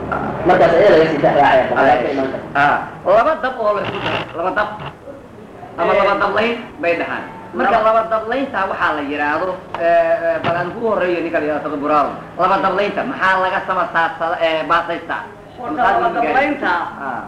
markaas ayaa laga sii dhexraacaya boqolaal ka iman karta ah laba dab oo la isku daro laba dab ama laba dablayn bay dhahaan marka laba dablaynta waxaa la yidhaahdo bal aan ku horeeyo ninka la yidhahdo tadaburaaro laba dablaynta maxaa laga sama saarsada baasaystaa horta laba dablaynta ah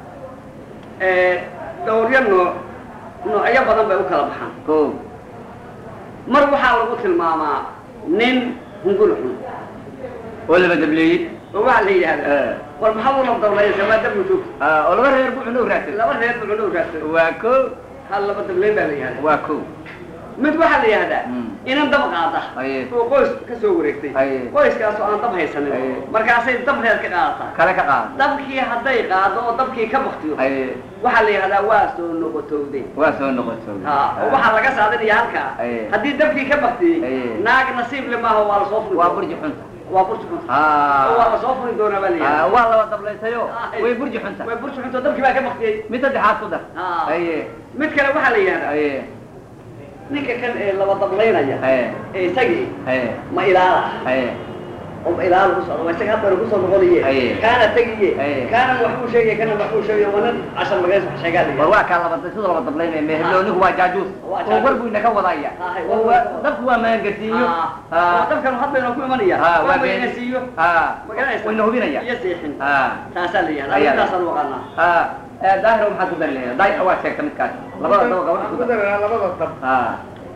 dhowryo nooc noocyo badan bay u kala baxaan ko mar waxaa lagu tilmaamaa nin hungul xun oo laba dableeyey oo waxaa la yidhahdaa Eh. war maxaad ula dablaysa maa dabma joogto ah oo laba reer buuxna u raadsan laba reer buu cunuu raadsan waa ko hal laba dablayn baa la yidhahdaa waa ko mid waxaa la yidhahdaa Mm. inan dab qaada Aye. oo qoys ka soo wareegtay Aye. qoyskaas oo aan dab haysanin Aye. markaasay dab reer ka qaadataa kale ka qaad dabkii hadday qaado oo dabkii ka baktiyo ay waxaa la yidhahdaa waa soo noqotowday waa soo noqoto ha oo waxaa laga saadinaya halkaa Aye. haddii dabkii ka baktiyey Aye. naag nasiib le maaha waa lasoo furi waa doonaa. burji xunta waa burji xunta oo waa ah lasoo furi doonaa baa la Ah, yidhahdaa waa laba dablaysayo Aye. way burji xunta way burji xunta dabkii baa ka baktiyey mid saddexaad ku dar Ah. aye mid kale waxaa la yidhahdaa aye ninka kan ee laba dablaynaya aye ee isagii aye ma ilaala aye oo ilaala ku socda waa isaga hadda kusoo noqonaye Aye. kaana tegiye Aye. kaana wax uu sheegay kana wax uu sheegay waa nin cashar magays wax sheegaa la war yidhahdaa. waa kaa laba sida laba dablaynaya meherlo ninku waa jaajuus Waa oo jaajuus. war buu inaka wadaya Aye. oo waa- dabku waa maangasiinyo Ah. oo dabkan hadbayna ku imanaya Ah, waa waa been. mayna siiyo ah magaranaysa wayna hubinaya iyo seexin ah taasaa la yihahdaa Ayaa. intaasaan u aqaanaa ah eh, daahiro maxaad ku dari lahayd daahir waa sheegta midkaas labada daba gabadha waxaan ku ku dar daranaa labada dab ah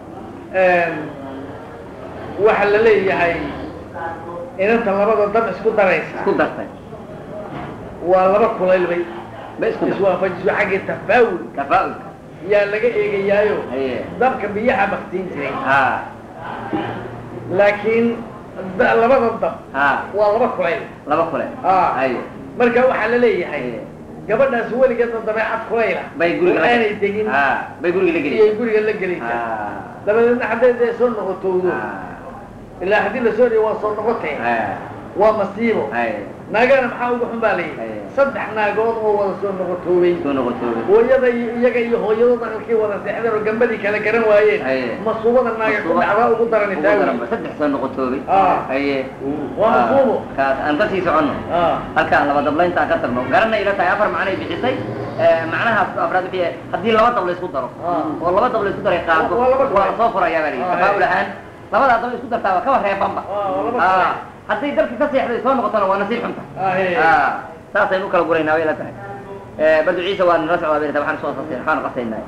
waxa la leeyahay inanta labada dab isku daraysa isku dartay waa laba kulayl bay ba isku dar iswaafajiso xaggii tafaawul tafaa'ulka yaa laga eegayaayo aye dabka biyaha baktiin jiray ah laakiin da- labada dab ah waa laba kulayl laba kule Ah. aye marka waxaa la leeyahay Aye. gabadhaas weligeedna dabeecad kulayla bay guriga oo aanay degin ah bay guriga la iyay geliyeen guriga la gelaysaa ah dabadeedna hadday dee soo noqotowdo ah ilaa haddii la soo dhiyo waa soo noqotee ah waa masiibo aye naagana maxaa ugu xun baa layidhi Aye. saddex naagood oo wada soo noqotoobay soo noqotoobe hooyada iyo iyaga iyo hooyadood aqalkii wada seexdeen oo gambadii kala garan waayeen Aye. masuubada naaga ku dhacdaa ugu daran ugu taawi daranba saddex soo noqotoobay Ah. aye waa masuubo kaas aan ka sii soconno Ah. halkaan laba dablaynta ka tagno garanay ila tahay afar macnay bixisay Eh, macnahaas afraad wixii haddii laba dab la isku daro Ah. oo laba dab la isku daray qaado Waa laba waa kale. la soo furayaa baa la yidhi Ah, tafaa'ul ahaan labadaa dab isku dartaa waa kaba reebanba Ah, waa laba Ah, kale. hadday dalki ka seexday soo noqotona waa nasiib xunta Ah, hey. Ah, saasaynu u kala guraynaa way ila tahay Eh, badu ciise waa nala socdaa bay ila tahay waxaan soo qasay waxaan qasaynaa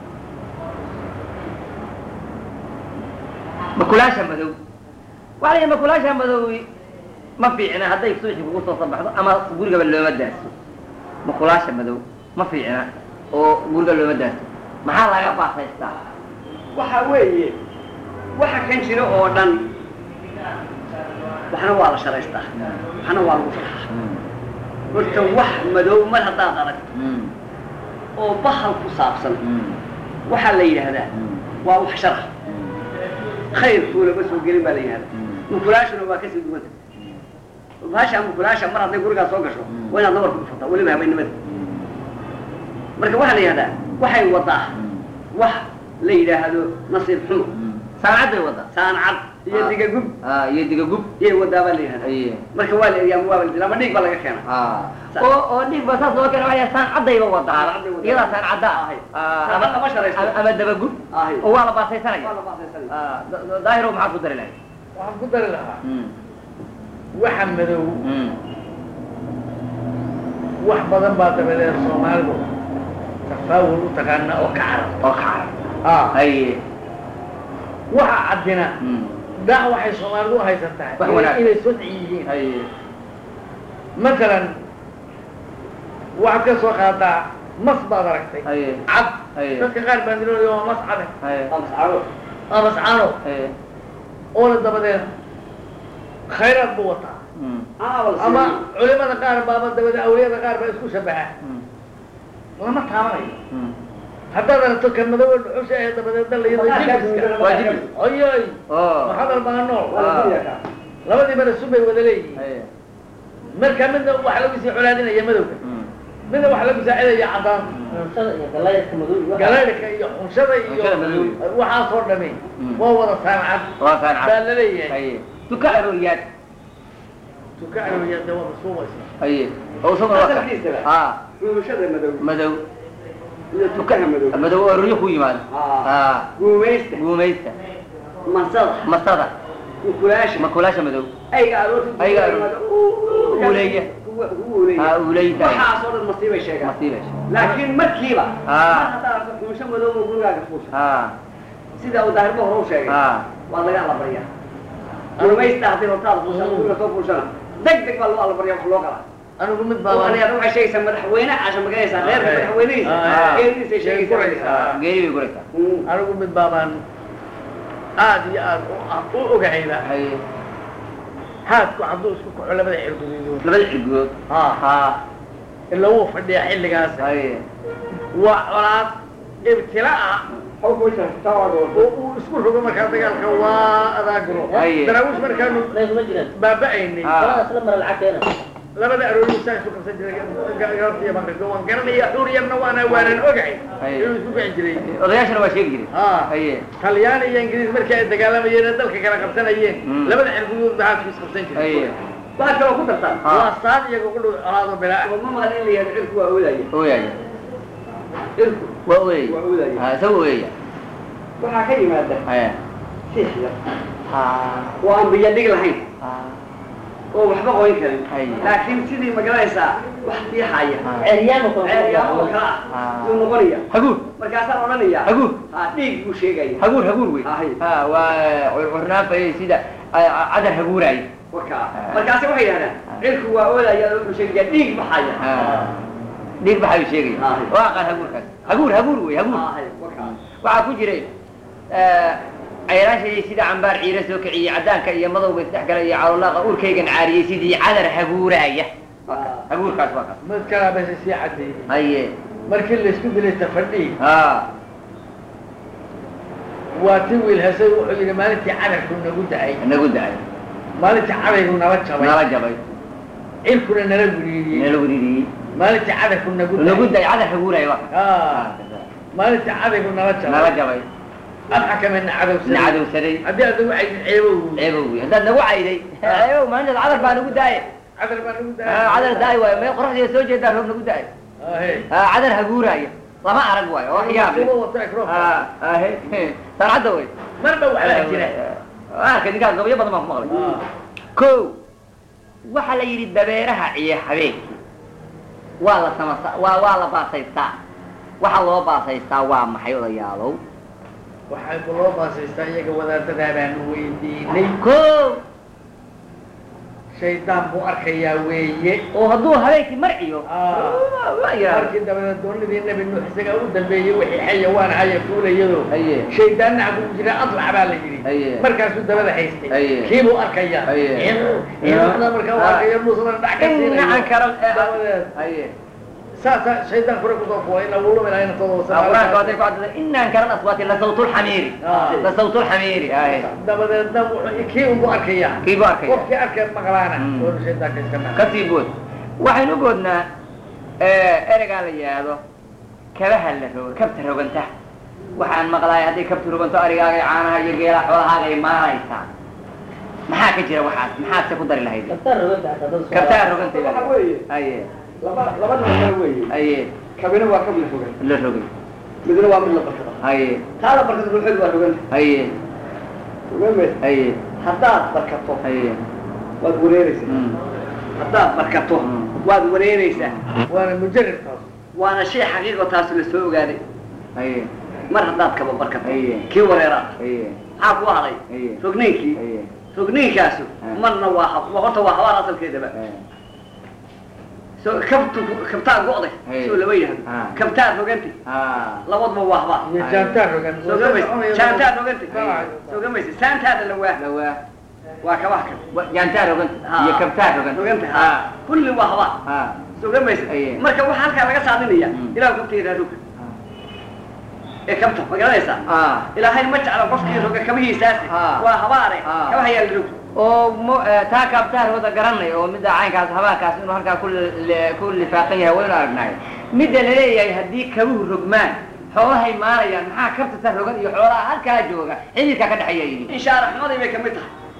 makulaasha madow waxaa la yidhi makulaasha madowi ma fiicna hadday suuxi kugu soo sabaxdo ama gurigaba looma daaso makulaasha madow ma fiicna oo guriga looma daaso maxaa laga baasaystaa waxa weeye waxa kan jira oo dhan waxna waa la sharaystaa waxna waa lagu farxaa horta wax madow mar haddaad aragto oo bahal ku saabsan waxaa la yidhaahdaa waa wax shara khayrkuuna ma soo gelin baa la yidhahdaa mukulaashuna waa kasii duwanta bahasha mukulaasha mar hadday gurigaa soo gasho waa inaad nabarka ku furtaa weliba habeennimada marka waxaa la yidhahdaa waxay wadaa wax la yidhaahdo nasiib xumo saancaday wadda saancad iyo Ah. digagub Ah, iyo digagub iyay wadaa baa la yidhahdaa aye marka waa la eriyaa waa la dilaa ama dhiig baa laga keena Ah. Sa- oo oo dhiig ba saas loo keena waxay saancadayba wadaa Saancadday wadaa. iyadaa saancadda Ahay. ah Saacad lama sharaysto. ama- ama dabagub Ahay. oo waa la baasaysanaya Waa la baasaysanaya. Ah, da- da- daahiro maxaad ku dari lahayd waxaan ku dari lahaa Mm. waxa madow Mm. wax badan baa dabadeed soomaalidu tafaawul u taqaana oo ka carab oo kacara ah haye waxa caddina Mm. daa waxay soomaalidu u haysan tahay Wax inay- wanaag. inay sodci yihiin haye matalan waxaad ka soo qaadaa mas baad aragtay haye cad haye dadka qaar baa dilooya waa mas cade haye Waa mascaro. waa mas cano haye oona dabadeed khayraad buu wataa Mm. Ah, waa la ama siiyey. culimada qaar baaba dabadeed awliyada qaar baa isku shabaha Mm. lama taabanayo Mm. haddaad aragto ka madow dhuxusha ee dabadeedna la yidho jibiska waa jibis oyoy oo maxadal baa nool Waa la siiyey kaa. labadiibana sun bay wada leeyihiin haye marka midna waxa lagu sii colaadinaya madowga Mm. midna waxa lagu saacidaya cadaan cuntada iyo galaydka madow iyo waxa- galaydhka iyo xunshada iyo Xunshada madow. waxaasoo dhami Mm. waa wada saancad waa saancad baa la leeyahay haye duka arooriyaad tuka arooriya de waa masuubaysa haye oo isaguna waa ka Asalkiisaba. ha ruumashada madow madow iyo tukaha madow madow oo riyo ku yimaado Ah. ha guumaysta guumaysta mansada masada ukulaasha makulaasha madow ayga aroorta Ayga aroorta. Uuleeya. ha uuleyda waxaasoo dhan masiibay sheegaan masiibasha laakiin markiiba Ah. mar haddaad arko xumusho madow oo gurigaaga fuusha ha sida uu daahirba hore u sheegay ha waa laga allabaryaa guumaysta haddii hortaada fuusha guriga soo fuushana deg deg baa loo allabaryaa wax loo qalaa anigu mid baa waxay waxay sheegaysaa madaxweyne caasha maganaysaa reerka Ah, madaxweynadiisa ah, geeridiisay sheegaysaa guraysaa. geeri bay guraysaa Mm. anigu mid baabaan aada iyo aada u u ogahayda haye haadku hadduu isku kaco labada cirguduudood labada cirgood ha ha ila wuu fadhiyaa xilligaas haye waa colaad ibtila ah Xog ku jirta, tawaad oo- oo uu isku rogo markaa dagaalka waa adaaguro Haye. daraawiish markaanu laysuma jiraan baaba'aynay Ah. kaladaas la mara lacag keena labada aroori saa isu qabsan jiray gabartiya banrigo waan garanaya xuriyarna waana waanan ogahay Haye. inuu isku kici jiray odayaashana waa sheegi jiray ha haye talyaani iyo ingiriis markii ay dagaalamayeen ee dalka kala qabsanayeen Mm. labada cirgudood baa haadku isqabsan haye jiray waxaad kaloo ku dartaa Ah. waa saad iyaga ku dhow colaado bilaa oo ma maqan in la yihahdo cirku waa oodaya ooyaya cirku waa ooyaya waa oodaya ha isaga ooyaya waxaa ka yimaada haye siix yar ha oo aan biyo dhig lahayn ha oo waxba qoyn karin Haye. laakiin sidii magaranaysaa wax fiixaya Ah. ceeryaama kale ceeryaamo oo kale Ah. ah yuu noqonaya haguur markaasaan odhanayaa Haguur. ha dhiig buu sheegaya haguur haguur wey Haye. ha waa curnaanfa sida ah, cadar haguuraay warkaa Ah. markaasi waxay yidhahdaan cirku waa oodaya oo wuxuu sheegaya dhiig baxaya ha dhiig baxayu sheegaya Haye. waa aqaan haguurkaas haguur haguur wey haguur Haye, warkaa waxaa ku jiray cayraashayay sida cambaar ciira soo kiciyey caddaanka iyo madowga isdhex gala iyo calolaaqa urkaygan caariyey sidii cadar haguuraaya Ah. haguurkaas waa kaas mid kalaa base sii cadeeyey haye markii laysku dilay tafadhii ha waa ti wiil hesay wuxuu yidhi maalintii cadarku nagu da-ay nagu da-ay maalintii cadaygu nala jabay nala jabay cirkuna nala guriiriyey nala wiriiriyey maalintii cadarku nagu nagu da-ay da-ay cadar haguuraaya waa kaas Ah, maalintii cadaygu nala nala jabay jabay adxakamena na cadowsaday cadowsaday haddii adigu ay ceebow ceebow wey haddaad nagu cayday ceebow maalintaas cadar baa nagu da-ay cadar baa nagu Ah, cadar da-ay waayo mee qoraxdiiya soo jeedaa roob nagu da-ay ahe Ah, cadar haguuraaya lama arag waayo oo xiyaab leh Kuwa wata microphone. Ah, ahe sancadda wey marba waxbaa jira arka ninkaas gabayo badan baan ku maqlay Ah, ko waxaa la yidhi dabeeraha ciyo habeenkii waa la samasa waa waa la baasaystaa waxa loo baasaystaa waa maxay odayaalow waxay ku loo baasaystaa iyaga wadaadadaa baanu weydiinay ko shaydaan buu arkayaa weeye oo hadduu habeenkii marciyo Ah. waa yidhahda markii dabadeed doonidii nebi nuux isagaa u dambeeyey wixii xayawaan haya fuulayado haye shaydaanna ku jira adlac baa la yidhi Haye. markaasuu dabada haystay Haye. kiibuu arkayaa Haye. ciidamada markaa u Ah. arkayo nuusna dhac ka inacan karo dabadeed haye saasaa shaydaan kure kusoo fuway ina wuu luminaa ina todo qur-aanka waday ku cadada inaan karan aswaati la sawtulxamiiri Ah. la sawtulxamiiri haye dabadeedna wuxuu kii unbu arkayaa kii buu arkaya qofkii arkee maqlaana Mm. oo shaydaanka iska naa kasii bood waxaynu goodnaa eregaa la yidhaahdo kabaha la rogo kabta roganta waxaan maqlaay hadday kabta roganto arigaaga iyo caanaha iyo geelaha xoolahaaga ay maalaysaa maxaa ka jira waxaas maxaad se ku dari lahayd kabtaa roganta xataa dad soo- kabtaa roganta Waxa weeye haye laba laba dhinac kale weeye haye kabina waa kab la fogan la rogay midna waa mid la barkada haye taa la barkada ruuxeedu waa rogan haye rogan maysa haye haddaad barkato haye waad wareereysaa Mm. haddaad barkato Mm. waad wareereysaa waana mujarib taas waana shay xaqiiqo taasu la soo ogaaday haye mar haddaad kaba barkato Haye. kii wareeraad haye maxaa ku haday Haye. rogniinkii haye rogniinkaasu Ah. marna waa hab waa horta waa habaar asalkeedaba so kabtu kabtaa go'day Haye. soo lama yidhahdo Ah. kabtaa rogantay ah labadba waa habaar iyo jaantaan rogan soo gamaysa jaantaad rogantay Haye. soo gamaysa saantaada la waa lawaa waa kabaha kan jaantaa roganta iyo kabtaa roganta rogantay ha kulli waa habaar ha soo gamaysa Haye. marka waxaa halkaa laga saadinaya Mm. ilaah kabtayda roga ee kabta ma garanaysaa ah ilaahay ma jecla qofkii roga kabihiisaasi Ah. waa habaare Ah. kabaha yaa la rog oo mo taa kabtaar wada garanay oo midda caynkaas habaankaas inuu halkaa ku li- ku lifaaqan yahay waynu aragnay midda laleeyahay haddii kabuhu rogmaan xoolahay maarayaan maxaa kabta ta rogan iyo xoolaha halkaa jooga xididkaa ka dhexeeya yidhi inshaa raxmadii bay kamid tahay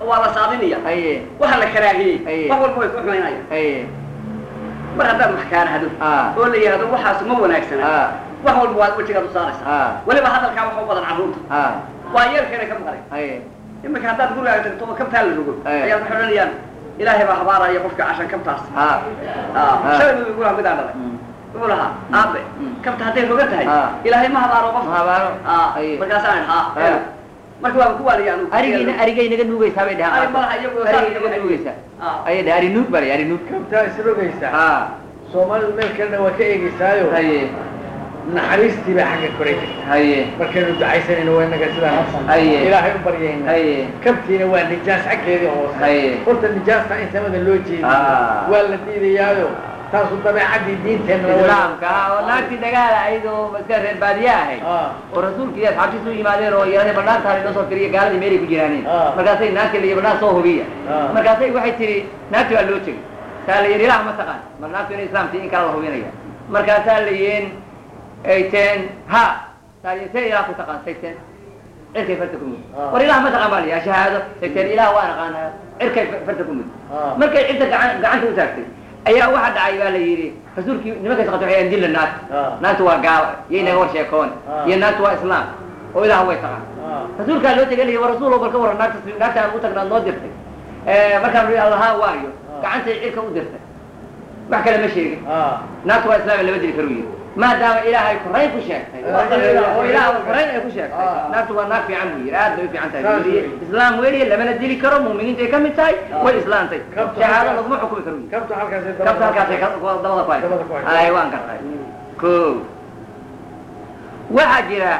waa la saadinaya haye waxa la karaahiyey Aye. wax walba way ku xumaynaya haye mar haddaad wax kaanahdo Ah. oo la yidhahdo waxaas ma wanaagsana Ah. wax walba waad wejigaad u saaraysaa Ah. weliba hadalkaa waxa u badan carruurta ha waa yeelkeena ka maqlay haye iminka haddaad gurigaaga tagto oo kabtaa la rogo Aye. ayaad waxay odhanayaan ilaahay baa habaaraya qofka cashan kabtaas ha Ah, Ah. shalay buu igu lahaa midaan dhalay Mm. wuxuu lahaa aabe Mm. kabta hadday roga tahay Ah. ilaahay ma habaaro qof Ma habaaro. Ah, Aye. markaasaan idhi, Ah. haa marka waa ku waaliya anugu arigayna arigay naga nuugaysaa bay Ari dhahaan malaha iyagu arigay naga nuugaysaa Ah. ayay dhahay ari nuug baa la ari nuug kabtaa isrogaysaa ha soomaalidu meel kalena waa ka eegaysaayo haye naxariistii baa xagga koray jirta haye markaynu ducaysanayno waa inaga sidaa Aye. ilaahay u baryayna haye kabtiina waa nijaas xaggeedii hoose Aye. horta nijaasta in samada loo jeediyo Ah. waa la diidayaayo taasu dabeecaddii diinteenna waa- islaamka oo naagtii dagaala ahayd oo iska reer baadiye ahayd Ah. oo rasuulka iyo asxaabtiisu u yimaadeen oo yaraday banaantaana inoo soo firiya gaaladii meelay ku jiraaneen Ah. markaasay naagtii la banaan soo hubiya Ah. markaasay waxay tihi naagtii waa loo tegey saa la yidhi ilaah ma taqaan mar naagtu inay islaamtii in kala la hubinaya markaasaa la yihiin ay teen ha saa la see ilaah ku taqaan sayteen cirkay farta ku mud Ah. war ilaah ma taqaan baa la yihi shahaado sayteen ilaah waa naqaanaa cirkay farta ku mud Ah. markay cidda gacan gacanta u taagtay ayaa waxa dhacay baa la yidhi rasuulkii nimankaas qabtay waxay dilla naagta Ah. naagtu waa gaalo iyo inaga war sheekoon Ah. iyo naagtu waa islaam oo ilaah way taqaan Ah. rasuulkaa loo tegay wa rasuul bal ka warran naagta naagta aan u tagnaa noo dirtay markaan ui allahaa waayo gacantay cirka u dirtay wax kale ma sheegin Ah. naagtu waa islaam lama dili karu yidhi maadaama ilaahay korayn ku sheegtay Ah. oo ilaah korayn ay ku sheegtay Ah. naagtu waa naag fiican buu yidhi aad bay u fiican tahay Saas buu yidhi. wey. islaam weeye lamana dili karo muuminiintay ka mid tahay way islaantay Kabtu shahaado halkaas- laguma xukumi karu yidhi kabta halkaasay kabta halkaasay ka- dabada ku Dabada ku haysa haysa. ay waan gartay ko waxaa jira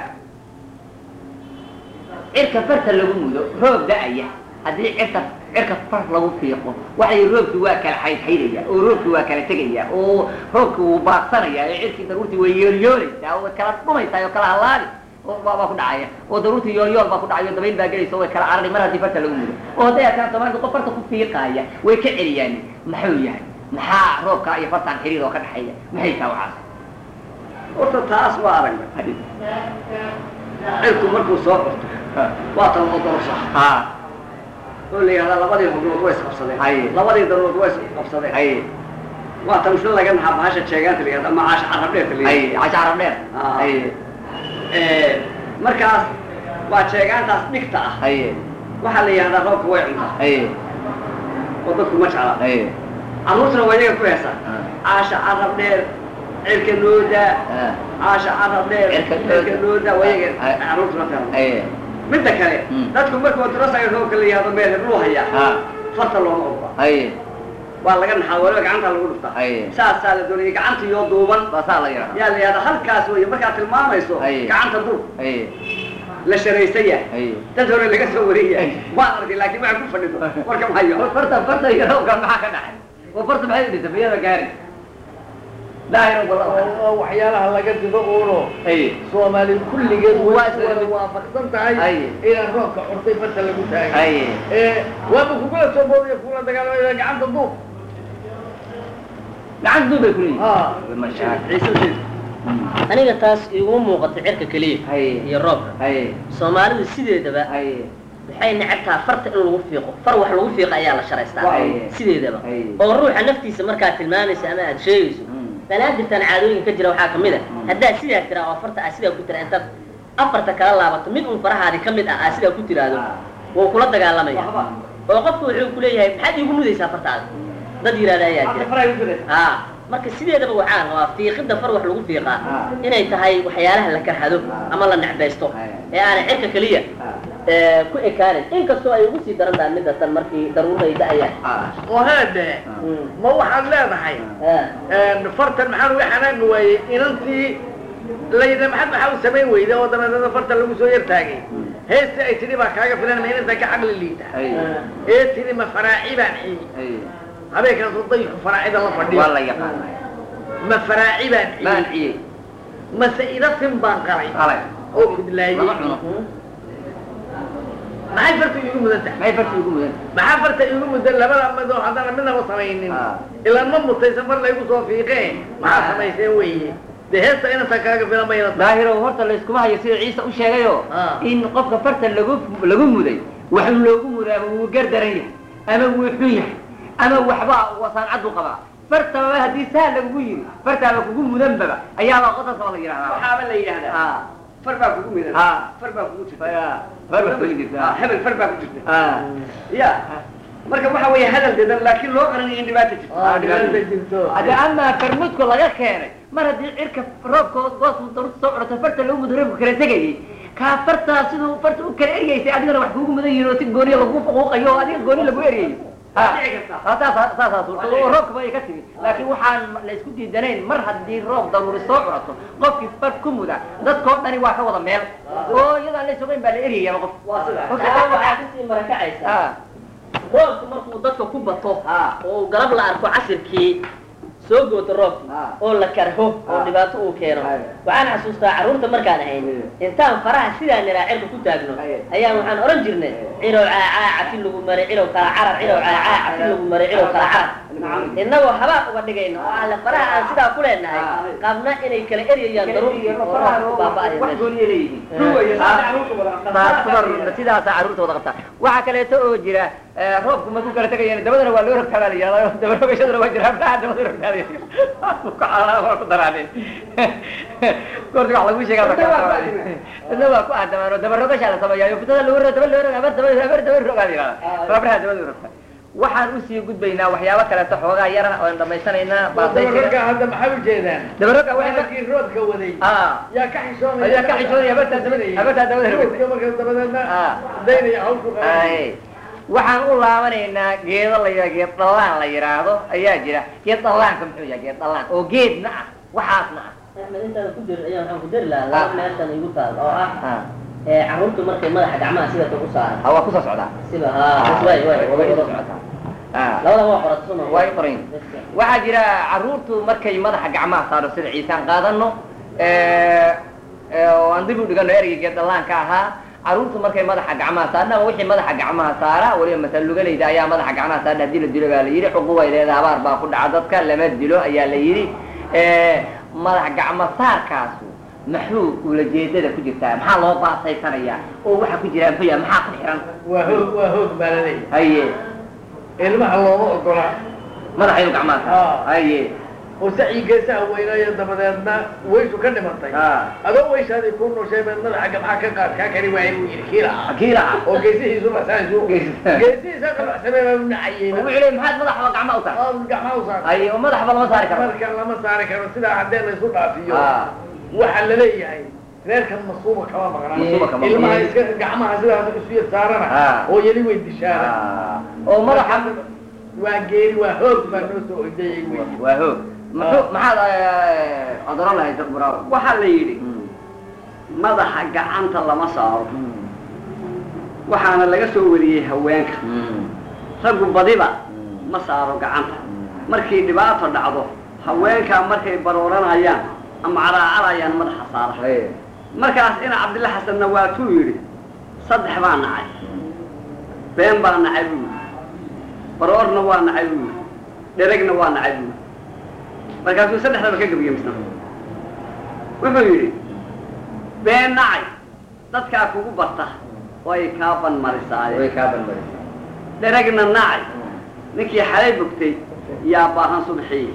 cirka farta lagu mudo roob da-aya haddii cirka cirka far lagu fiiqo waxay roobki waa kala xaydxaydaya oo roobki waa kala tegaya oo roobki wuu baaqsanaya ee cirkii daruurtii way yoolyooleysaa oo way kala dhumaysaa oo kala halaali oo baa baa ku dhacaya oo daruurtii yoolyool baa ku dhacaya oo dabayl baa gelaysa oo way kala carari mar haddii farta lagu mudo oo hadday arkaan soomaalida qof farta ku fiiqaaya way ka celiyaan maxuu yahay maxaa roobka iyo fartaan xiriir oo ka dhexeeya maxay taa waxaas horta taas waa aragnay Hadid. cirku markuu soo curto waa tan oo dorsa ha oo la yidhahdaa labadii hubnood way isqabsadeen Aye. labadii darood way isqabsadeen ay waa tan shil laga naxaa bahasha jeegaanta la yidhahda ama caasha carab dheerta la ay yidhahda casha carab dheer Ah. ay Eh, markaas waa jeegaantaas dhigta ah ay waxaa la yidhahdaa roobka way cuntaa ay oo dadku ma jecla ay carruurtuna waa iyaga ku heesaa Ah. caasha carab dheer cirka nooda Ah. caasha carab dheer Cirka nooda. cirka nooda waa iyaga Ay. carruurtuna fahma ay midda kale Mm. dadku markuu durasayo roobka la yihahdo meel hebluu hayaa ha farta looma ogola ay waa laga naxaa waliba gacanta lagu dhuftaa ay saasaa la doonayay gacanta iyo duuban baasaa la yidhaha yaa la yihahdaa halkaas wey markaad tilmaamayso Ay. gacanta dur ay la sharaysan yahay ay dad hore laga soo wariyay waan arkay laakiin waxaan ku fadhido warka mahayo farta farta iyo roobka maxaa ka dhacay oo farta maxay u dhintay miyada gaari daahir oo oo waxyaalaha laga dido uuno ay soomaali kulligeed Waa way isla mid. waafaqsan tahay Aye. inaan roobka curtay farta lagu taagay ay ee waaba kugula soo boodaya kugula dagaalamaya gacanta duub gacan duub bay ku leeyihin Ah. mashaak ciise sheeg aniga taas iguma muuqato cirka keliya ay iyo roobka ay soomaalidu sideedaba ay waxay necabtaa farta in lagu fiiqo far wax lagu fiiqa ayaa la sharaystaa Waaye. sideedaba Ay. oo ruuxa naftiisa markaad tilmaamaysa ama aad sheegayso Mm. banaadirtan caadooyinka jira waxaa kamid a haddaad sidaa tiraa oo farta aad sidaa ku tira intaad afarta kala laabato mid un farahaadi ka mid ah aad sidaa ku tiraahdo Ah. wuu kula dagaalamaya waxba oo qofku wuxuu kuleeyahay maxaad iigu mudaysaa fartaada dad yidhahda ayaa hadda jira faray u gudaysa ha marka sideedaba waxaa rabaa fiiqidda far wax lagu fiiqaa Ah. inay tahay waxyaalaha la karhado Ah. ama la necbaysto Ah. ee aanay cirka keliya ee, ku ekaanin inkastoo ay ugu sii daran tahay midda tan markii daruuray da-ayaan oo heedhe ma waxaad leedahay fartan maxaa lagu xanaaqi waayey inantii layidha maxad maxaa u samayn weyda oo dabeetana farta lagu soo yar taagay heesta ay tidhi baa kaaga filan ma inanta ka caqli liita ay ee tidhi ma faraaci baan xiyey ay habeenkaas dayku faraacida la fadhiyo waa la yaqaanay ma faraaci baan maan xiyey ciyey mase idatin baan qalay qalay oo kudlaayey lama cuno maxay farta iigu mudan tahay maxay farti ugu mudan maxaa farta iigu mudan labada midoo haddana midnaba samaynin Ah. ilaan ma mutaysan far laygu soo fiiqee maxaa samayseen weeye dee heesta inanta kaaga filan mayna tahay daahirow horta layskuma hayo sida ciise u sheegayo Ah. in qofka farta lagu lagu muday wax loogu mudaaba wuu gardaran yahay ama wuu xun yahay ama waxba wasaancadu qabaa fartaba haddii saa lagugu yiri fartaaba kugu mudanbaba ayaabaa qodobkaba la yidhahdaa waxaaba la yidhahdaa Ah, far baa kugu midan Ah. far baa kugu jirta ah, farba kugu jirta. Ah, hebel far baa ku jirta Ah, ya marka waxa weeye hadal dedan laakiin loo qaranayo in dhibaata jirto Ah, dhibaata jirto hadda amaa farmudku laga keenay mar haddii cirka roobkood goosu daruurta soo codata farta lagu mudo roobku kala tegayay kaa fartaa siduu farta u kala eryaysay adigana wax kuugu mudan yihin oo si gooniya lagu faquuqayo oo adiga gooni lagu eryayo Ha. Waa dhici kartaa. Ha, saasa saasaa suurta oo roobkaba ay ka timi laakiin waxaan la isku diidanayn mar haddii roob daruuri soo curato qofkii far ku muda dadkoo dhani waa ka wada meel oo iyadaan la sogayn baa la eryayaba qof waa sida Taa waxaa kasii marakacaysa Ah, roobku markuu dadka ku bato ah, oo garab la arko casirkii soo gooto roobki Ah. oo la karho oo Ah. dhibaato uu keeno Aye. waxaan xasuustaa carruurta markaan ahayn intaan faraha sidaan niraa cirka ku taagno Aye. ayaan waxaan oran jirnay cilow caacaa cafi lagu maray cilow kala carar cilow caacaa cafi lagu maray cilow kala carar innagoo habaa uga dhigayno oo alle faraha aan sidaa ku leenahay Ah. qaabna inay kala eryayaan daruur iyo oo roobku baaba'aya wax meesha. gooniya leeyihiin ruwaya Ah. saasa carruurta wada Taas- sidaasaa carruurta wada qabtaa waxaa kaleeto oo jira eh, roobku markuu kala tegayana dabadana waa loo rogtaa baa la yihahdaa daba rogashadana waa jira hablaha dabada rogtaada waa ku daraadeen goorti wax lagu sheegaa Dadna waa ku aadamaan. dadna waa ku aadamaan oo daba rogashaa la sameeyaa fitada lagu roga daba loo roga habar daba habar daba rogaa la yihahdaa habraha dabada rogta waxaan usii gudbaynaa waxyaabo kaleeto xoogaa yara oon dhamaysanaynaa baasay dabarka hadda maxay ujeedaan daba roga waxay ka waakii roodka waday ah yaa ka xishoonaya Ayaa ka xishoonaya, habartaa dabada- habartaa dabada rogtay. roodka marka dabadeedna Ah. daynaya hawshu Ay, waxaan u laabanaynaa geedo la yidhahdo geed dhallaan la yidhaahdo ayaa jira geed dhallaanka muxuu yahay geed dhallaan oo geedna ah waxaasna ah axmed intaada ku dir ayaan waxaan ku dari lahaa Ah. laba meeshan igu taal oo ah Ah, ee carruurtu markay madaxa gacmaha sida ku saaran ah, waa kusoo socdaa siba haa bas waay waay way kusoo socotaa Ah, labada waa qorata suma way qorayn waxaa jira carruurtu markay madaxa gacmaha saaro sida ciisaan qaadano eh, eh, oo aan dib u dhigano ereyga geed dhallaanka ahaa carruurtu markay madaxa gacmaha saarna ama wixii madaxa gacmaha saara weliba masal lugalayda ayaa madaxa gacmaha saarna haddii la dilo baa la yidhi cuqubay leedahay abaar baa ku dhaca dadka lama dilo ayaa la yidhi Eh, madax gacmo saarkaasu maxuu ulajeedada ku jirtaa maxaa loo baasaysanayaa oo waxa ku jira muxuu yahay maxaa ku xiran waa hoog waa hoog baa laleeyahay haye ilmaha looma ogola madaxa inuu gacmaha saaro Ah. haye oo sacii geesaha weynaayo dabadeedna waysu ka dhimatay Ah. adoo wayshaadii ku nushay baad madaxa gabxa ka qaad kaa kari waayay buu yidhi kiila ah akiila ah oo geesihiisu basaasu Geesihiisa. geesihiisa qalacsamee baa u nacayeyba wuxuu leeyahay maxaad madaxaba gacmaha u saar oo gacmaha u saar haye oo madaxba lama saari karo marka lama saari karo sidaa haddee laysu dhaafiyo Ah. waxaa laleeyahay reerkan masuuba kama Masuuba kama maqnaa ilmaha maqnaa. iska gacmaha sidaas isu yar saarana Ah. oo yeli way dishaana Ah. oo madaxa waa geeri waa hoog baa noo soo ordayay wey waa hoog muxuu maxaad eh, odoran lahayd dad buraaw waxaa la yidhi madaxa gacanta lama saaro waxaana laga soo wariyey haweenka raggu badiba ma saaro gacanta markay dhibaato dhacdo haweenkaa markay barooranayaan ama caraacarayaan madaxa saara haye markaas ina cabdilla xasanna waatuu yidhi saddex baa nacay been baa nacay buu yidhi baroorna waa nacay buu yidhi dheregna waa nacay buu yidhi markaasuu saddexdaba ka gabiye misna wuxuu yidhi been nacay dadkaa kugu barta oo ay kaa way banmarisaaye kaa banbarisa dheregna nacay ninkii xalay bogtay yaa baahan subxii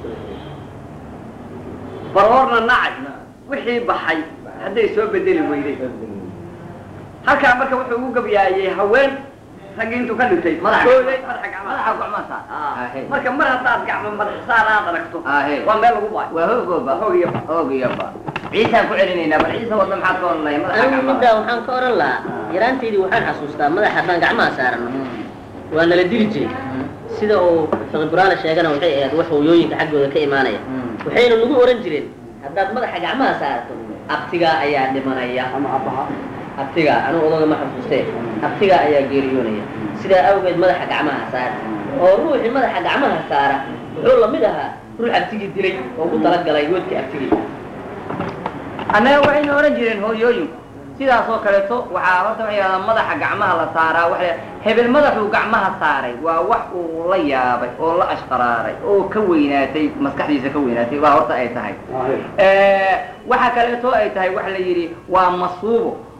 baroorna nacay wixii baxay hadday soo bedeli weyday halkaa marka wuxuu ugu gabyaayey haween raggii intuu ka dhintay Madaxa- gooday madaxa gacmaha madaxa gacmaha saar Ah, Ahe. marka mar haddaad gacmo madax saar aad aragto Ahe. waa meel lagu baayo waa hoogooba Hoog iyo ba. hoog iyo ba ciisaan ku celinaynaa bal ciisa wadna maxaad ka odhanaya madaxa anigu gacmaha middaa waxaan ka oran lahaa yaraantaydii waxaan xasuustaa madaxa haddaan gacmaha saarano waa nala dili jiray sida uu fiqiburaana sheegana waxay ahayd wax hooyooyinka xaggooda ka imaanaya waxayna nagu oran jireen haddaad madaxa gacmaha saarto abtigaa ayaa dhimanaya ama abaha abtigaa anigu odaga ma xasuustee abtigaa ayaa geeriyoonaya sidaa awgeed madaxa gacmaha saara oo ruuxii madaxa gacmaha saara wuxuu lamid ahaa ruux abtigii dilay oo ku talagalay weedka abtigii annaga waxaynu ohan jireen hooyooyinku sidaas oo kaleeto waxaa horta waxay yidhahdaa madaxa gacmaha la saaraa waxa hebel madaxuu gacmaha saaray waa wax uu la yaabay oo la ashqaraaray oo ka weynaatay maskaxdiisa ka weynaatay baa horta ay tahay waxaa kaleeto ay tahay waxa la yidhi waa masuubo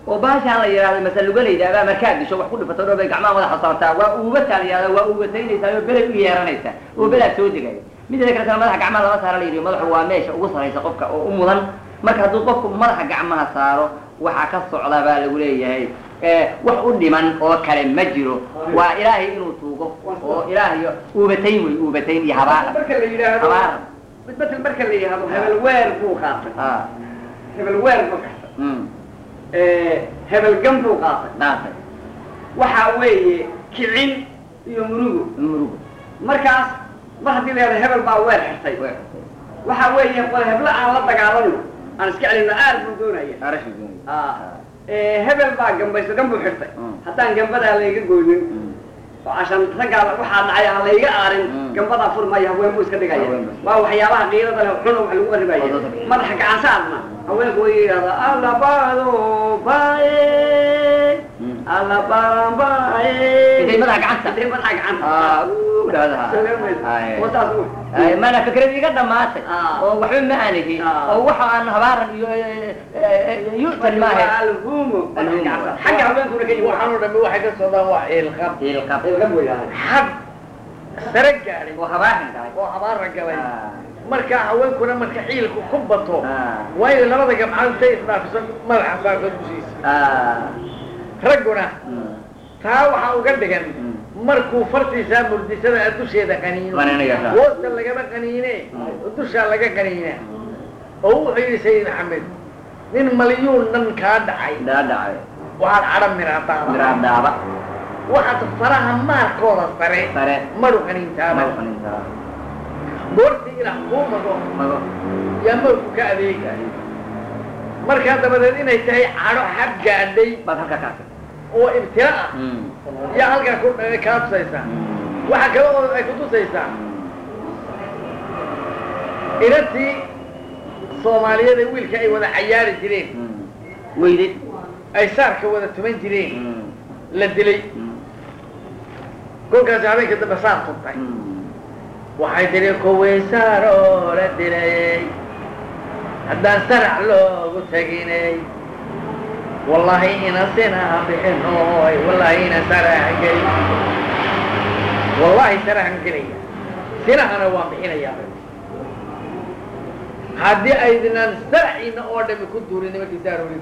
oo baashaan la yidhahdo masal lugalayda abaa markaad disho wax ku dhifato dhow bay gacmaha madaxa saartaa waa uugataa la yidhahda waa uugataynaysaa oo belay u yeeranaysaa oo belaad soo degaya mideeda kale sana madaxa gacmaha lama saara la yidhi madaxu waa meesha ugu saraysa qofka oo u mudan marka hadduu qofku madaxa gacmaha saaro waxaa ka socda baa lagu leeyahay wax u dhiman oo kale ma jiro waa ilaahay inuu tuugo oo ilaahay uubatayn wey uubatayn iyo habaar marka la yidhaahdo habaar midbatel marka la yidhaahdo hebel weer buu qaatay ah hebel weer buu qaatay mm hebel gam buu qaatay dhaafay waxaa weeye kicin iyo murugo murugo markaas mar haddii la yidhahdo hebel baa weer xirtay way waxaa weeye wal hebla aan la dagaalano aan iska celino aad buu doonaya arashi doonay Ah. Eh, hebel baa gambayso gam buu xirtay Mm. haddaan gambadaa layga goynin oo cashan raggaa waxaa dhacay aan layga aarin Mm. gambadaa furmaya haween buu iska dhigaya Haween buu. waa waxyaabaha qiilada leh xun oo wax lagu qaribaya Oo dadka- madaxa gacansaadna haweenku way yidhahdaa allabaado baaye Mm. allabaran baaye intay madaxa gacanta intay madaxa gacanta ah uu dhahdaa Ay. oo saas u Ay, mana fikrad iga dhamaatay Ah. oo waxba ma aanihi Ah. oo waxa aan habaaran iyo yu'tan maahe alhumo Alhumo. xagga haweenkuna ka yimid waxaan oo dhami waxay ka socdaan waa ciilqab ilqab ilgam buu yidhahdaa xad sare gaadhay oo habaaran tahay oo habaara galay Ah. marka haweenkuna marka ciilku ku bato Ah. waa inay labada gamcood intay isdhaafiso madaxa saarta dushiisa Ah. ragguna Mm. taa waxaa uga dhigan Mm. markuu fartiisaa murdisada dusheeda qaniino Qaniinayo. hoosta lagama qaniine Mm. dushaa laga qaniina oo wuxuu yidhi sayid axmed nin malyuun dhan kaa dhacay dhaadhacay waxaad cadhan miraadaaba miraadaaba waxaad faraha maarkooda sare sare maru qaniintaaba madaxanintaa goortii ilaah kuu mago mago yaa marku ka adeega markaa dabadeed inay tahay cadho xad gaadhay baad halka kaatay oo ibtila ah Mm. yaa halkaa ku kaa tusaysaa Mm. waxa kale oo ay ku tusaysaa inantii soomaaliyeed ee wiilka ay wada cayaari jireen Mm. weyday ay saarka wada tuman jireen Mm. la dilay Mm. kolkaasi habeenka dambe saar tuntay Mm. waxay tiri kuwii saaroo la dilay haddaan sarax loogu teginay wallahi ina sinaha bixinoy wallahi ina saraxan geli wallahi saraxan gelaya sinahana waan bixinaya haddii aydinaan saraxiina oo dhami ku duurin nimankii saarooli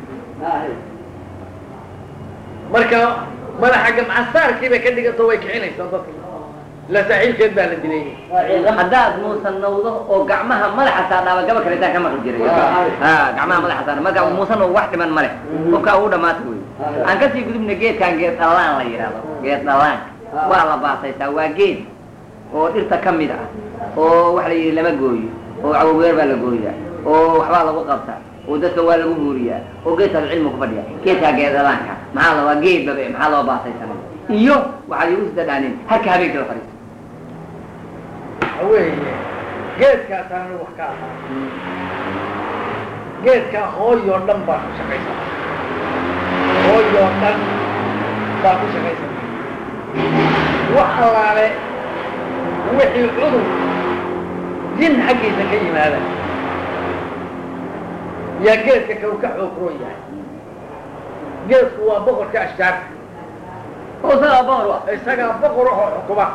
marka madaxa gamca saarkii bay ka dhigato way kicinaysaa dadka la saaxiibkeed baa la dilay haddaad muusan nawdo oo gacmaha madaxa saardhaaba gaba kale intaan ka maqli jiray ha gacmaha madaxa saar marka muusan oo wax dhiman male qofkaa uu dhamaata wey aan kasii gudubna geedkan geed dhallaan la yidhahdo geed dhallaanka waa la baasaysaa waa geed oo dhirta ka mid ah oo waxa la yidhi lama gooyo oo cawogeer baa la gooyaa oo waxbaa lagu qabtaa oo dadka waa lagu buuriyaa oo geedkaas cilmi ku fadhiya geedkaa geed dhallaanka maxaa la waa geed babe maxaa loo baasaysanay iyo waxaad igu sidadhaaneen harka habeenkii la fadhiisto weeye geedkaasaan anigu wax ka ahaa geedkaa hooyoo dhan baa ku shaqaysan hooyoo dhan baa ku shaqaysan wax allaale wixii cudur jin xaggiisa ka yimaada yaa geedka kau ka xoogroon yahay geedku waa boqorka ashjaarta oo isagaa boqor wa isagaa boqor ahoo xukuma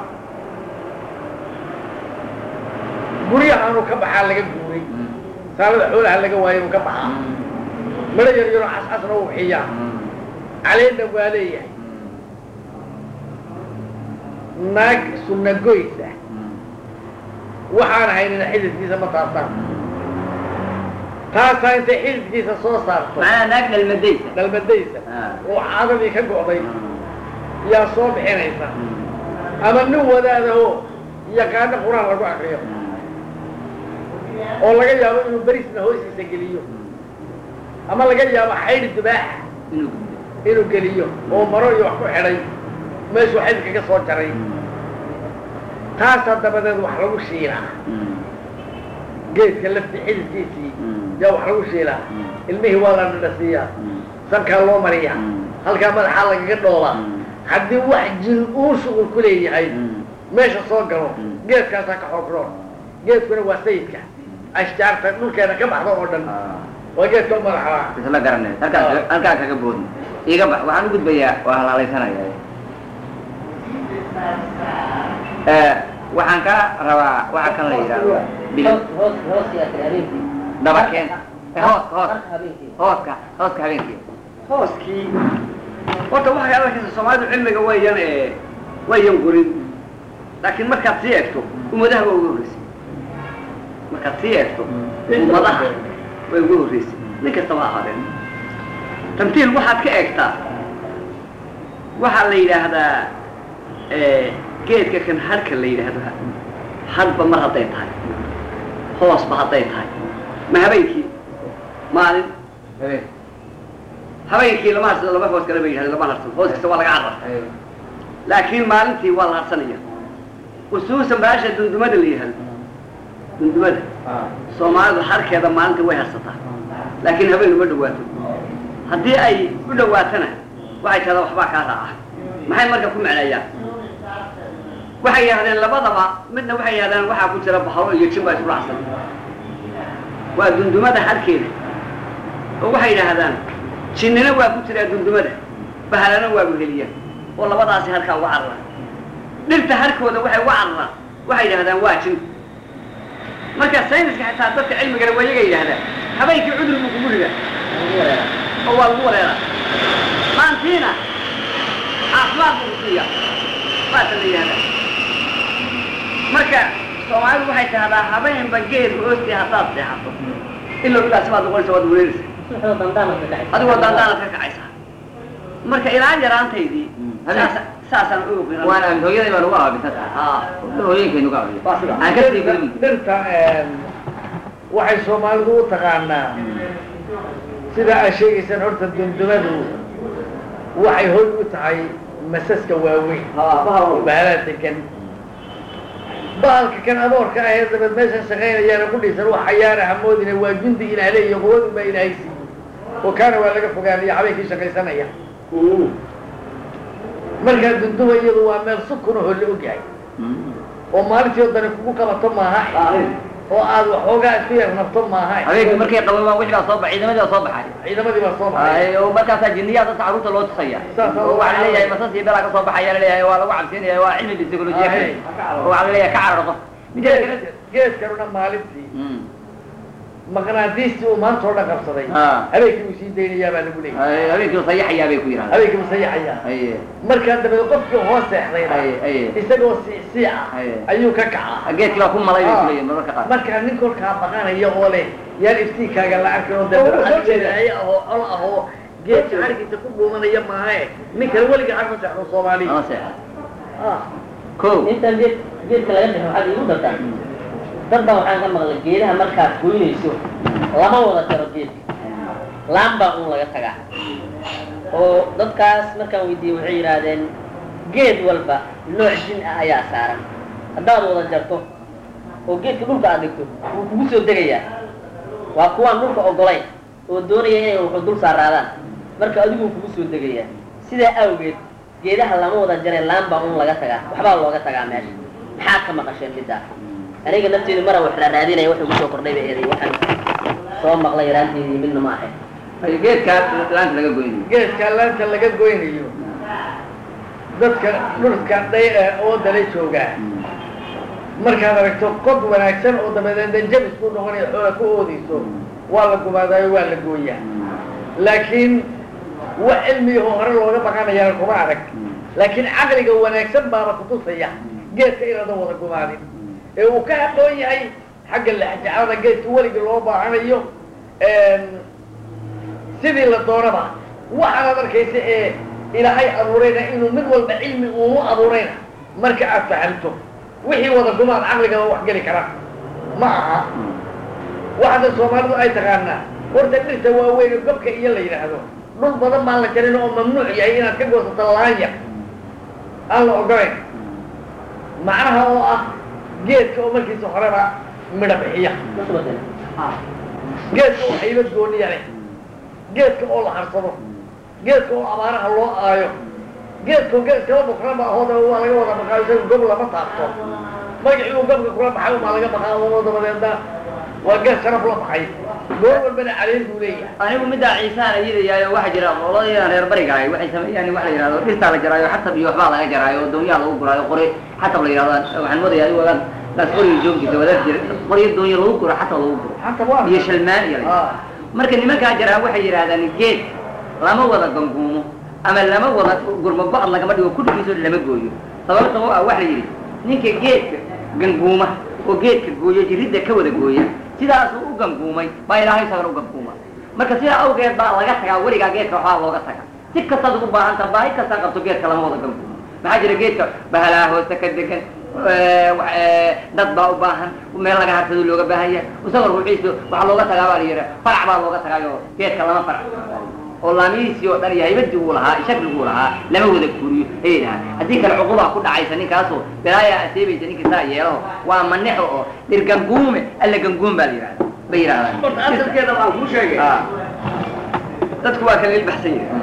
guryahaanu ka baxaa laga guuray saalada xoolaha laga waayay uu ka baxaa midho yar yaroo cascasna uu bixiyaa caleena waa leeyahay naag sunna goys ah waxaan haynina xididkiisa ma taabtaan taasaa intay xididkiisa soo saarto macnaha naag dhalmadaysa dhalmadaysa Ah. oo caadadii ka go'day yaa soo bixinaysa ama nin wadaadaho yaqaano qur-aan lagu akriyo oo laga yaabo inuu berisna hoostiisa geliyo ama laga yaabo xaydhi dubaaxa inuu inuu geliyo oo maro iyo wax ku xidhay meeshuu xididka ka soo jaray taasaa dabadeed wax lagu shiilaa geedka lafti xididkiisii yaa wax lagu shiilaa ilmihii waa la dhadhasiiyaa sankaa loo mariyaa halkaa madaxaa lagaga dhoolaa haddii wax jin uu shuqul ku leeyahay meesha soo galo geedkaasaa ka xoogro geedkuna waa sayidka ashjaarta dhulkeena ka baxda oo dhan waa geedka u madaxaa isla garanay halkaa halkaa kaga boodna iga bax waxaan u gudbayaa waa halaalaysanaya waxaan ka rabaa waxa kan la yidhaahdo bil hoos hoos hoos yaa tiri habeenkii dabakeen Eh, hooska hooska Marka habeenkii hooska hooska habeenkii hooskii horta waxay arkaysa soomaalidu cilmiga wayan ee wayan gurin laakiin markaad sii eegto ummadaha waa uga horreysay markaad sii eegto ummadaha way uga horreysay nin kastaba ha ahaadeen tamtiil waxaad ka eegtaa waxaa la yidhaahdaa geedka kan harka la yidhaahdo hadba mar hadday tahay hoosba hadday tahay ma habeenkii maalin habeen habeenkii lama harsado laba hoos kale ba yidhahda lama harsado hoos kasta waa laga carra laakiin maalintii waa la harsanaya khusuusan baasha dundumada la yihahdo dundumada soomaalidu harkeeda maalintii way harsataa laakiin habeen uma dhawaato haddii ay u dhawaatana waxay tahdaa waxbaa kaa raaca maxay marka ku macneeyaan waxay yidhahdeen labadaba midna waxay yidhahdeen waxaa ku jira bahalo iyo jin baa isku raacsan waa dundumada harkeeda oo waxay yidhaahdaan jinnina waa ku jiraa dundumada bahalana waa buheliya oo labadaasi harkaa uga carara dhirta harkooda waxay uga cararaan waxay yidhahdaan waa jin marka sayniska xitaa dadka cilmigana waa iyaga yidhahdaan habeenkii cudur buu kugu ridaa oo waa lagu wareeraa maantiina caafimaad buu kusiiya saasa la yihahdaa marka soomaalidu waxay tahdaa habeenba geed hoostii haddaad seexato ilaa midaasi baad noqonaysa waad wareeraysa subaxda dandaanad ka dhacay adigoo daandaanad ka kacaysa marka ilaa yaraantaydii saas- saasaan u ogeyn waan aamin hooyaday baa lagu aaminsan tahay aa hooyinkay nagu aaminsan waa sida aan ka sii gudubin dhirta waxay soomaalidu u taqaanaa sida aad sheegaysaan horta dundumadu waxay hoy u tahay masaska waaweyn haa bahal bahalaa degan bahalka kan adoorka ah ee dabad meeshan shaqaynayaana ku dhisan wax xayaana hamoodina waa jundi ilaah leeyo quwadu baa ilaahay siiyey oo kaana waa laga fogaanaya habeenkii shaqaysanaya markaa dunduma iyadu waa meel sukun oo la ogyahay oo maalintii oo dani kugu qabato maaha oo aad waxoogaa isku yar nabto maaha habeenkii markay qababaan wixii baa soo baxay ciidamadii baa soo baxay ciidamadii baa soo baxay Ay, oo markaasaa jinniyaa dadka carruurta loo tusaya Saas oo oo waxaa laleeyahay masas iyo belaa ka soo baxaya laleeyahay waa lagu cabsinaya waa cilmi psychologiya Ay. oo waxaa laleeyahay ka cararo qof mideeda kale geed geedkanuna maalintii maqnaadiistii uu maanta oo dhan qabsaday Ah. habeenkii uu sii daynayaa baa lagu leeyahay Ay, habeenkii sayaxayaa bay ku yidhahdaan habeenkii uu sayaxayaa Ay, markaa dabeed qofkii hoos seexdayna ay, ay. isagoo siicsiica Ay. ayuu ka kacaa geedkii baa ku malay bay ku leeyihin mararka qaar markaa nin kolkaa baqanaya oo leh yaan iftiinkaaga la arkin oo dabeeay ahoo col ahoo geedka xarigiisa ku dhuumanaya maahe nin kale weliga xag ma seexdo soomaaliya ama seexa Ah. ko intaan geed geedka laga dhexo waxaad iigu dartaa dad baa waxaan ka maqlay geedaha markaad goynayso lama wada jaro geedka laan baa un laga tagaa oo dadkaas markaan weydiiyey waxay yidhaahdeen geed walba nooc jin ah ayaa saaran haddaad wada jarto oo geedka dhulka aad dhigto wuu kugu soo degayaa waa kuwaan dhulka ogolayn oo doonaya inay wuxuu dul saaraadaan marka adiguu kugu soo degayaa sidaa awgeed geedaha lama wada jareen laan baa un laga tagaa waxbaa looga tagaa meesha maxaa ka maqasheen middaa aniga nafteedu mara wax la raadinaya wuxuu kusoo kordhay bay eeday waxaan soo maqlay yaraanteedii midna ma ahayn ay geedkaa laanta laga goynayo geedka laanta laga goynayo dadka dhulka dhay oo dala joogaa markaad aragto qod wanaagsan oo dabadeedna jabis ku noqonaya xoola ku oodayso waa la gumaadaayo waa la gooyaa laakiin wax cilmiyaho hore looga baqanayaana kuma arag laakiin caqliga wanaagsan baaba kutusaya geedka inaadan wada gumaadin ee uu ka hadhoon yahay xagga laxjacada geedka weligii loo baahanayo sidii la doonaba waxaanaad arkaysa ee ilaahay abuurayna inuu mid walba cilmi uunu abuurayna marka aad fahamto wixii wada gumaad caqligaba wax geli kara ma aha waxaada soomaalidu ay taqaanaa horta dhirta waaweyn oo gobka iyo la yidhaahdo dhul badan baan la jarin oo mamnuuc yahay inaad ka goosato laanya aan la ogolayn macnaha oo ah geedka oo markiisa horeba midha bixiya geedka oo haybad gooniya leh geedka oo la harsado geedka oo abaaraha loo aayo geedka geed kala bukraba ahooda waa laga wada baqaayo isaga gob lama taabto magacii uu gobka kula baxay umaa laga baqaa oo dabadeedna waa geed sharaf la baxay goor walbana caleyn buu leeyahay anigu middaa ciisaan ayidayaayo waxaa jira qoladaydan reer bariga ahay waxay sameeyaan waxa la yidhahdo dhirtaa la jaraayo xatab iyo waxbaa laga jaraayo oo doonyaha lagu guraayo qori xatab la yidhahdo waxaan moodaya adigu wagaan daas qoriga joogkiisa wadaad jira qoriyo doonya lagu guro xatab lagu guro xanta waa iyo shalmaan iyo la Ah. marka nimankaa jaraa waxay yidhahdaan geed lama wada ganguumo ama lama wada gurmo go-ad lagama dhigo kudhigiisoo lama gooyo sababta oo ah waxa la yidhi ninka geedka ganguuma oo geedka gooyo jiridda ka wada gooya sidaasuu u ganguumay baa ilaahay isagana u ganguuma marka sidaa awgeed baa laga tagaa weligaa geedka waxaa looga taga si kastaad ugu baahanta baahi kastaa qabto geedka lama wada ganguumo maxaa jira geedka bahalaha hoosta ka degan eh, wax, eh, dad baa u baahan meel laga hartado looga baahan yahay isagoo ruuxiisu waxaa looga tagaa baa la yidhi farac baa looga tagaayo geedka lama farac oo laamihiisii oo dhan iyo haybadii uu lahaa shakliguu lahaa lama wada guuriyo ayay dhahaan haddii kale cuqubaa ku dhacaysa ninkaasoo balaayaa aseebaysa ninka saa yeelaho waa manexo oo dhir ganguume alla ganguum baa la yidhahda bay yidhahdaan horta asalkeeda baan kuu sheegay Ah. dadku waa kala ilbaxsan yahay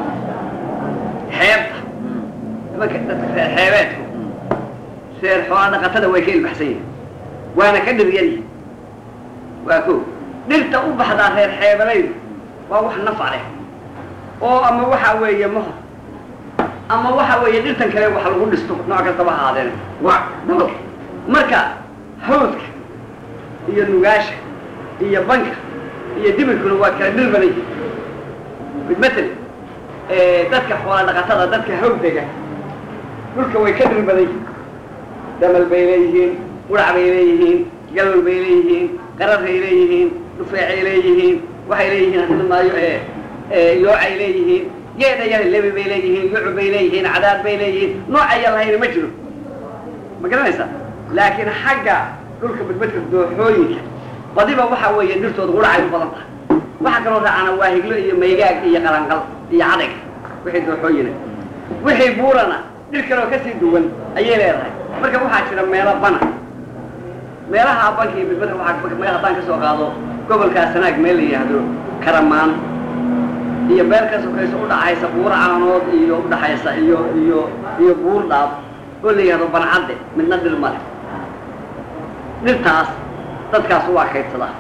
xeebta nimanka dadka reer xeebeedku reer xoolaa dhaqatada way ka ilbaxsan yihin waana ka dhir yaryihin waa ko dhirta u baxdaa reer xeebalaydu waa wax nafa leh oo ama waxa weeye mahor ama waxa weeye dhirtan kale wax lagu dhisto nooc kastaba ha ahaadeen waa dabal marka hawdka iyo nugaasha iyo banka iyo dibirkuna waa kala dhir badan yihin bidmatel dadka xoola dhaqatada dadka hawdega dhulka way ka dhir badan yihiin damal bay leeyihiin qurac bay leeyihiin galol bay leeyihiin qararay leeyihiin dhufeecay leeyihiin waxay leeyihiin hadimaayo yoocay leeyihiin geeda yar lebi bay leeyihiin yucu bay leeyihiin cadaad bay leeyihiin noocaya lahayna ma jiro ma garanaysaa laakiin xagga dhulka badbadka dooxooyinka badiba waxa weeye dhirtooda quracay u badan tahay waxa kaloo raacana waa higlo iyo maygaag iyo qalanqal iyo cadayg wixii dooxooyina wixii buurana dhir kaloo kasii duwan ayay leedahay marka waxaa jira meelo bana meelaha banka iyo badbadka waxaa meel haddaan ka soo qaado gobolkaa sanaag meel la yidhaahdo karamaan iyo meel ka sokayso udhaxaysa buur caanood iyo udhaxaysa iyo iyo iyo buur dhaab oo la yidhahdo bancadde midna dhir male dhirtaas dadkaas waa kaydsadaa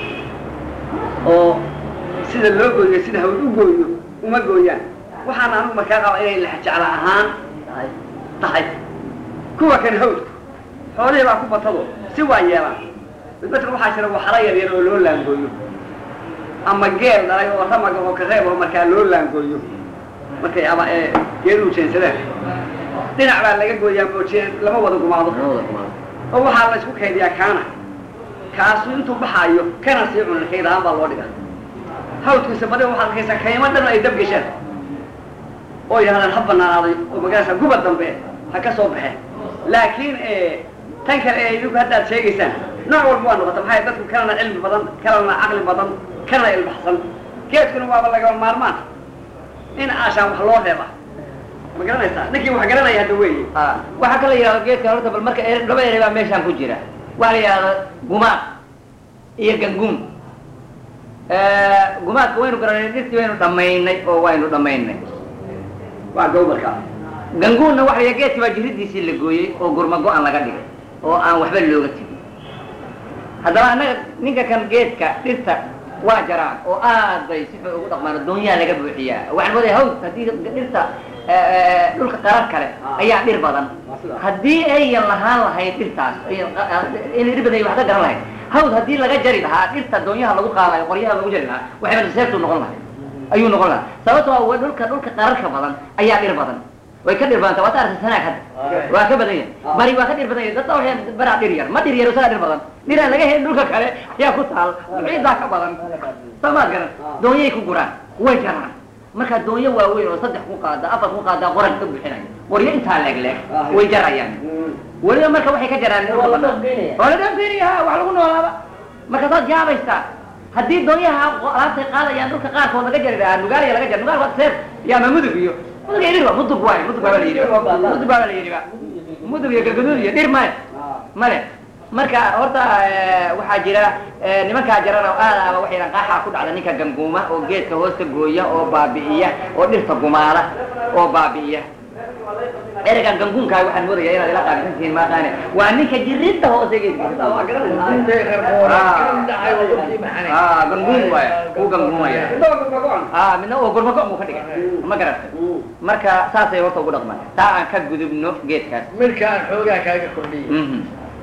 oo sida loo gooyo sida hawd u gooyo uma gooyaan waxaana anigu markaa qaba inay lexjecla ahaan tahay kuwa kan hawdku xoolihii baa ku batado si waa yeelaan midbadka waxaa jira waxara yar yar oo loo laangooyo ama geel dhalay oo ramaga oo kareeb oo markaa loo laangooyo markay ama ee geeduhu jeensadeen dhinac baa laga gooyaa moojeen lama wada gumaado oo waxaa la isku kaydiyaa kaana kaasu intuu baxaayo kana sii cuna kayd ahaan baa loo dhigaa hawdkiisa badi waxaad arkaysaa kaymo dhan ay dab gesheen oo yidhahdaan ha banaanaaday oo magaalasa guba dambe ha ka soo baxeen laakiin tan kale ee idinku haddaad sheegaysaan nooc walba waa noqota maxay dadku kalena cilmi badan kalena caqli badan kana ilbaxsan geedkuna waaba lagaba maarmaan in aashaan wax loo reeba ma garanaysaa ninkii wax garanaya hadda weeye waxaa kala yidhahdo geedkan horta bal marka ere- laba erey baa meeshaan ku jira waxaa la yidhahdo gumaad iyo ganguum gumaadka waynu garanay dhirtii waynu dhamaynay oo waynu dhamaynay waa gawbarka ganguunna waxa la yidhahdo geedkii baa jiridiisii la gooyey oo gurma go-an laga dhigay oo aan waxba looga tegin haddaba annaga ninka kan geedka dhirta waa jaraan oo aad bay si xun ugu dhaqmaan doonyaha laga buuxiyaa waxaan moodaya hawd haddii dhirta dhulka qarar kale ayaa dhir badan haddii ayan lahaan lahayd dhirtaas inay dhir badan wax ka garan lahayd hawd haddii laga jari lahaa dhirta doonyaha lagu qaadayo qoryaha lagu jari lahaa waxayba seebtu noqon lahay ayuu noqon lahaa sababtoo waa dhulka dhulka qararka badan ayaa dhir badan way ka dhir badanta waa ta arsa sanaag hadda waa ka badan yahay bari waa ka dhir badan yahay dadka waxay baraa dhir yar ma dhir yar isaga dhir badan dhiraan laga helin dhulka kale ayaa ku taal ciidaa ka badan samaad garan doonyay ku guraan way jaraan markaa doonyo waaweyn oo saddex ku qaada afar ku qaada qoran ka buuxinaya qoryo intaa leeg leeg way jarayaan weliba marka waxay ka jaraan dhulka banaan waa la dhaafeenaya wax lagu noolaaba marka saad yaabaysaa haddii doonyaha alaabtay qaadayaan dhulka qaarkood laga jari lahaa nugaaliya laga jar nugaal waa seef iyo ama mudug iyo mudug iyo dhir wa mudug waay mudug baa la yidhi mudug baa la yidhi ba mudug iyo galgaduud iyo dhir male male marka horta waxaa jira nimankaa jarana aad aba waxayna qaaxaa ku dhacda ninka ganguuma oo geedka hoosta gooya oo baabi'iya oo dhirta gumaala oo baabi'iya ereyga ganguunkaa waxaan moodaya inaad ila qaabisan tihiin maaqaane waa ninka jirinta hoose geedka intay reer boora ka dhaxay oo dadkii maxanay ah ganguun waaya uu ganguumaya Indhaha gurmagoon. ah midna uu gurmako uu ka dhigay ma garatay marka saasay horta ugu dhaqmaan taa aan ka gudubno geedkaas midkaan xoogaa kaaga kordhiyey Mhm.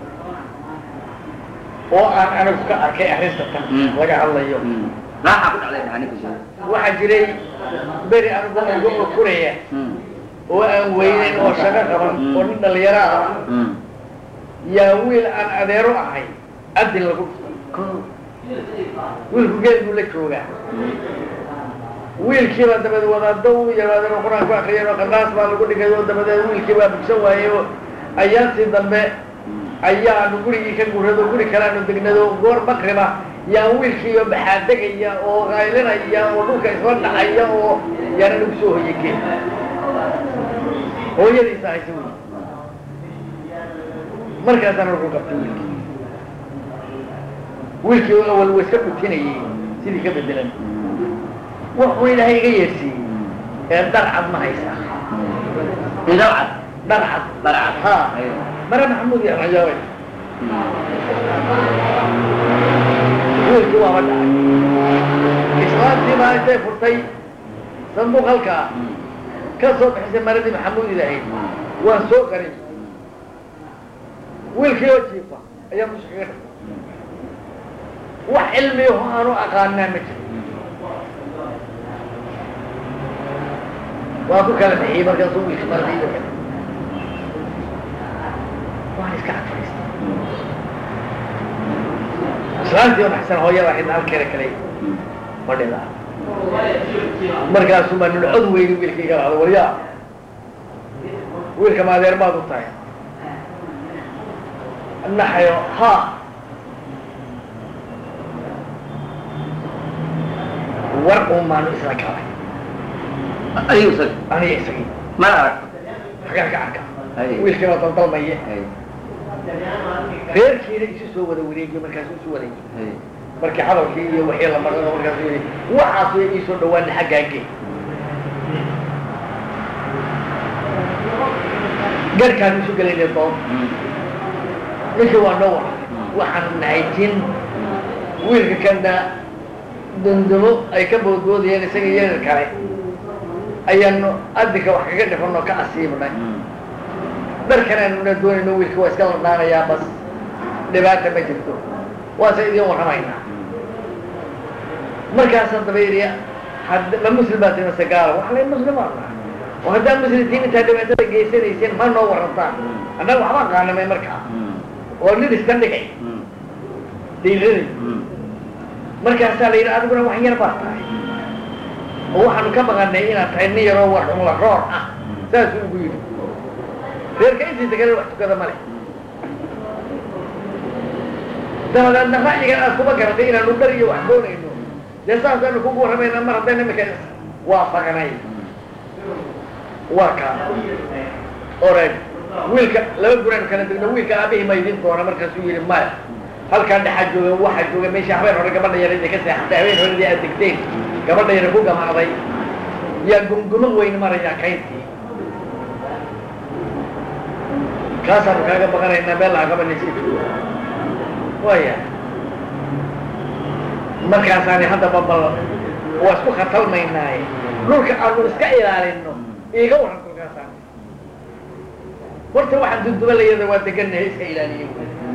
oo aan anigu ka arkay arrinta tan Mm. laga hadlayo Mm. raaxa ku dhacday dhaha ninka sheegay waxaa jiray beri anigu ugu okuraya Mm. oo aan weyneyn oo shaqo qaban Mm. oo nin dhalinyaro ah Mm. yaa wiil aan adeero ahay adin lagu Ko- wiilku geel buu la joogaa wiilkiiba dabadeed wadaado u yimaadeen oo qur-aan ku akriyeen oo qanaas baa lagu dhigay oo dabadeed wiilkii baa bugsan waayey oo ayaantii dambe ayaanu gurigii ka gurado guri kaleanu degnado goor makriba yaa wiilkiiba baxaadegaya oo qaylinaya oo dhulka isla dhacaya oo yaana lagu soo hoyay geel hooyadiisa haysa wiil markaasana lagu qabtay wiilkii wiilkii oo awal wa iska dhutinayay sidii ka bedelan wuxuu ilaahay iga yeersiiyey ee dharcad ma haysaa Indhacad. dharcad Dharcad. ha Ayo. mare maxamuud iyo rajaawey wiilkii waaba dhacay islaantii baa intay furtay sanduuq halkaa ka soo bixisay maradii maxamuud ilahayd waan soo qarin wiilkii oo jiifa ayaa musha kaga dhigay wax cilmiyaho aanu aqaanaa ma jiro waa ku kala bixiyey markaasuu wiilka maradii iyo kale waan iska cadfaystay islaantii oo naxsan hooyada ahayd halkeeda kale fadhida markaasuu baa nuna cod weyni wiilkii ka dhacdo waryaa wiilka maadeer baad u tahay naxayo ha war uun baanu isla galay Ayuu sag. aniga isagii Ma aragto. xagaan ka arka Ay. wiilkii baa daldalmaya Ay. reerkiina isu soo wada wareegiyo markaasuu isu wareegiy Ay. markii hadalkii iyo wixii la maray oo markaasuu yidhi waxaas way ii soo dhawaana xaggaage garhkaan isu gelayna doon Mm. ninkii waa noo waray waxaan nahay jin wiilka kana dundumo ay ka boodboodayeen isaga yarar kale ayaanu adinka wax kaga dhifanoo ka asiibnay Mm. dharkan aanuna doonayno wiilka waa iska ladhaanayaa bas dhibaata ma jirto waase idiin warramaynaa markaasaan daba yidhi had ma muslim baa tii mase gaala wax lay muslimaan nahay oo haddaa muslimtiin intaa dhibaatada geysanayseen ma noo warrantaan annaga waxbaan qaanamay markaa Mm. oo nin iska dhigay Mm. dhiiranay Mm. markaasaa la yidhi adiguna wax yar baa tahay oo waxaanu ka maqanay inaad tahay nin yaroo wax la roor ah saasuu ugu yidhi reerka intiisa kale wax tukada ma leh dabadeedna ra'yigan aad kuma garatay inaanu dhar iyo wax doonayno dee saasaanu kugu warramayna mar haddayna imika waafaqnay waa kaa oreg wiilka laba guraan kala degno wiilka aabihii ma idin doona markaasuu yidhi maya halkaa dhexaa jooga waxaa jooga meesha habeen hore gabadha yaradii ka seexatay habeen horedii aad degteen gabadha yara ku gamacday yaa gumgumo weyn marayaa kayntii kaasaanu kaaga baqanaynaa meel laha qabanaysa jooga waya markaasaani haddaba bal waa isku khatalmaynaaye dhulka aanu iska ilaalino iiga waran dhulkaasaan horta waxaan dunduba layada waa deganahay iska ilaaliye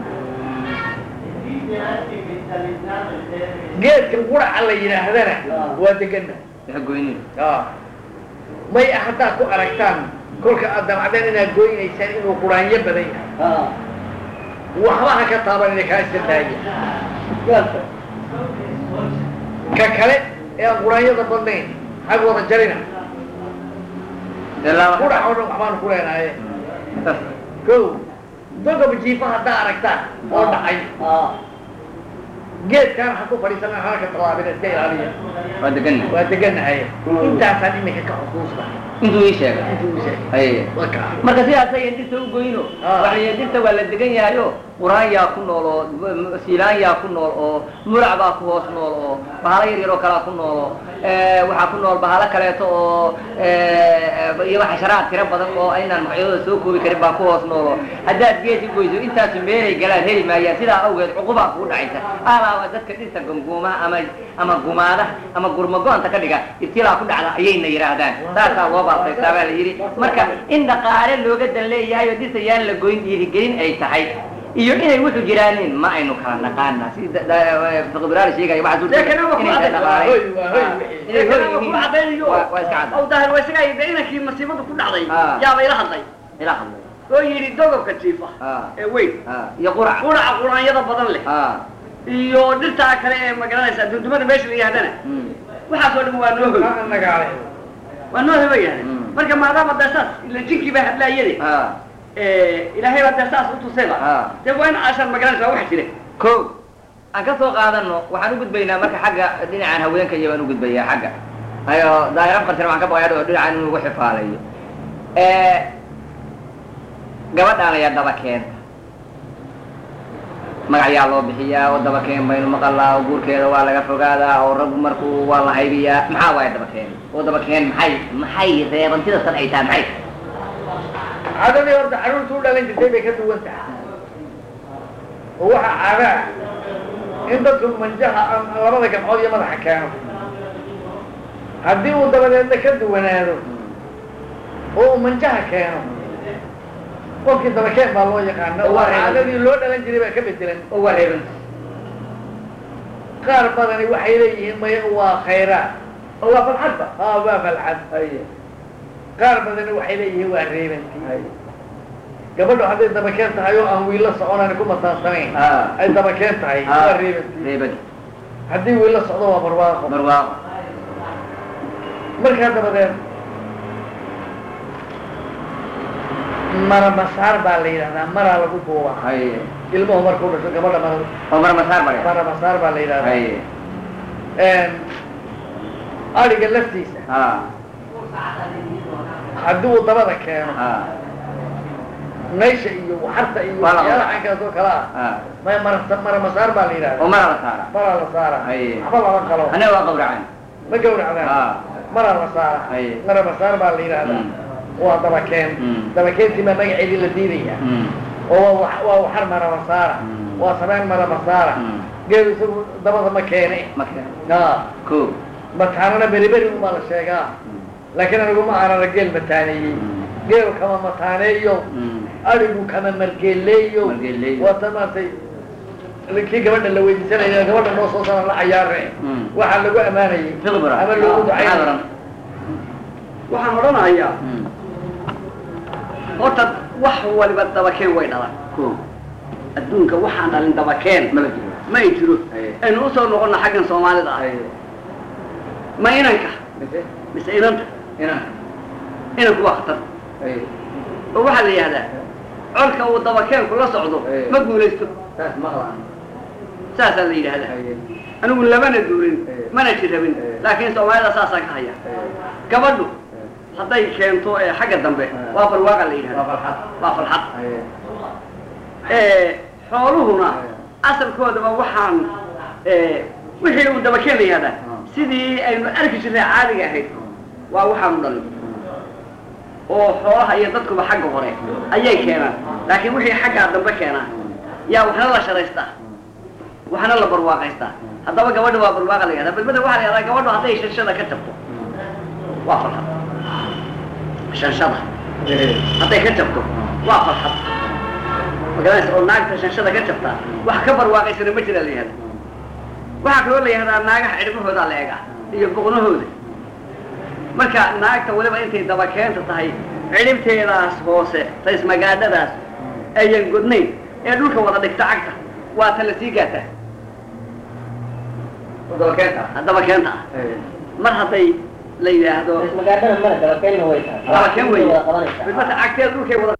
geedka quraca la yidhaahdana waa degana Ha goynin. may haddaad ku aragtaan kolka aad damacdeen inaad goynaysaan inuu quraanyo badan yahay waxba ha ka taabanina kaa iska daaya ka kale ee aan quraanyada badnayn xag wada jarina Dee laba- qurac oo dhan waxbaanu ku leenahay Saas. ko dogob jiifa haddaa aragtaan oo dhacay geedkaan ha ku fadhiisana halka tallaabina iska ilaaliya Waa degan. waa deganahay intaasaan iminka ka xusuusta Intuu ii sheegay. intuu u sheegay Ay. waa kaa marka sidaas ayaan dirta u goyno Ah. waxay dirta waa la degan yahayo quraanyaa ku nool oo siilaanyaa ku nool oo mulac baa ku hoos nool oo bahalo yar yar oo kalea ku nool oo waxaa ku nool bahalo kaleeto oo iyo xasharaad tiro badan oo aynaan magacyadooda soo koobi karin baa ku hoos nool oo haddaad geesi goyso intaasu meelay galaan heli maayaan sidaa awgeed cuqubaa kugu dhacaysa alaaba dadka dhirta gunguumaha ama ama gumaada ama gurmago-anta ka dhiga ibtilaa ku dhacda ayayna yidhaahdaan saasaa loo baasaystaa baa la yidhi marka in dhaqaale looga dan leeyahay oo dhirta yaan la goyn dhiirigelin ay tahay iyo inay wuxuu jiraanin ma aynu kala naqaana si fiqibiraali sheegaya waxaa suurta Deekana waa ku inay cadday. dhaqaale Hoy, waa hoy wixii. inay hoy Deekana waa ku yihiin cadaynayo. waa waa iska cadda Aw daahir waa isaga yidhi inankii masiibadu ku dhacday Ah. yaaba ila hadlay ila hadlay oo yidhi dogobka jiifa Ah. ee weyn Ah, iyo qurac quraca quraanyada badan leh ah iyo dhirtaa kale ee magaranaysa dundumada meesha la yidhahdana mm. waxaasoo dhan waa noo hoy nagaale waa noo hoy ba yidhahdeen Mm. marka maadaama dee saas ila jinkii baa hadlaayade ah ilaahay baa dee saas u tusayba Ah. dee waa in aashaan magaranaysa waa wax jire ko aan ka soo qaadano waxaan u gudbaynaa marka xagga dhinacan haweenka iyo baan u gudbayaa xagga ayo daahir afartan waxaan ka baqaya oo dhinacan in lagu xifaalayo gabadhaan ayaa daba keenta magacyaa loo bixiyaa oo daba keen baynu maqalaa oo guurkeeda waa laga fogaadaa oo raggu markuu waa la haybiyaa maxaa waaya daba keen oo daba keen maxay maxay reebantida san ay tahay maxay caadadii horta carruurta u dhalan jirtay bay ka duwan tahay oo waxa caada ah in dadku manjaha am- labada gamcood iyo madaxa keeno haddii uu dabadeedna ka duwanaado oo uu manjaha keeno qofkii dabakeen baa loo yaqaana oo Waa reeban. caadadii loo dhalan jiray baa ka bedelan oo waa reeban qaar badani waxay leeyihiin maya waa khayraad oo waa falxadba haa waa falcad qaar badani waxay leeyihiin waa reebantii gabadhu hadday dabakeen tahay oo aan wiilo soconan ku mataansanayn Ah. ay dabakeen tahay Ah. waa reebantii reeban haddii wiilo socdo waa barwaaqo barwaaqo markaa dabadeed mara masaar baa la yidhahdaa maraa lagu duuba haye ilmuhu markuu dhasho gabadha mara oo mar masaar bare mara masaar baa la yidhahdaa haye adhiga laftiisa ha haddii uu dabada keeno ha naysha iyo waxarta iyo Waa la waxyaalaha qabaa. caynkaas oo kale ah ha may mara mara masaar baa la oo yidhahdaa mara la saara maraa la saara Haye. waxba lama qalo anaga waa qawracan ma gawracdaan Ah. maraa la saara Haye. mara masaar baa la yidhahdaa Mm. waa dabakeen Mm. dabakeentii baa magaceedii la diidaya Mm. oo waa wax- waa waxar mara masaara Mm. waa sameyn mara masaara Mm. geelu isagu dabada ma keene marka aa ko mataanana beri beri unbaa la sheegaa laakiin anigu ma aanana geel mataaneeyey geelu kama mataaneeyo Mm. adigu kama margeeleeyo Margeeleeyo. waata maaragtay kii gabadha la weydiisanaya gabadha noo soo sana la cayaare Mm. waxaa lagu amaanayay Fiqbara. ama loogu Maxaad ducaynay oran? waxaan odhanayaa Mm. horta wax waliba dabakeen way dhalan ko adduunka waxaan dhalin dabakeen mala jiro ma ay jiro Haye. aynu usoo noqonna xaggan soomaalida ah haye ma inanka mise mise inanta inaan inanku waa khatar haye oo waxaa la yidhahdaa colka uu dabakeenku la socdo Haye. ma guulaysto saas maqlaan saasaa la yidhahdaa haye anigu labana duulin Haye. mana jirabin Haye. laakiin soomaalida saasaan ka haya haye gabadhu hadday keento ee xagga dambe Haye. waa barwaaqa la waa yidhahdaa farxad waa farxad haye ee xooluhuna Haye. asalkoodaba waxaan ee, wixii uu dabakeen la yihahdaa Ah. sidii aynu arki jirnay caadiga ahayd waa waxaanu dhalin oo xoolaha iyo dadkuba xagga hore ayay keenaan laakiin wixii xaggaa dambe keenaa yaa waxna la sharaystaa waxna la barwaaqaystaa haddaba gabadha waa barwaaqa la yihahdaa balbada waxaa la yihahdaa gabadhu hadday shanshada ka jabto waa farxad shanshada hadday ka jabto waa farxad magaranaysa oo naagta shanshada ka jabtaa wax ka barwaaqaysana ma jira la yihahda waxaa kaloo la yihahdaa naagaha cidhbahoodaa la eega iyo boqnahooda marka naagta weliba intay dabakeenta tahay cidhibteedaas hoose raismagaadhadaas ayan godnayn ee dhulka wada dhigta cagta waa ta la sii gaataa dabakeenta dabakeenta ah haye mar hadday la yidhaahdo magaadhada male dabakeenna way tahay dabakeen wey wada qabanaysaa midmata cagteeda dhulkay wada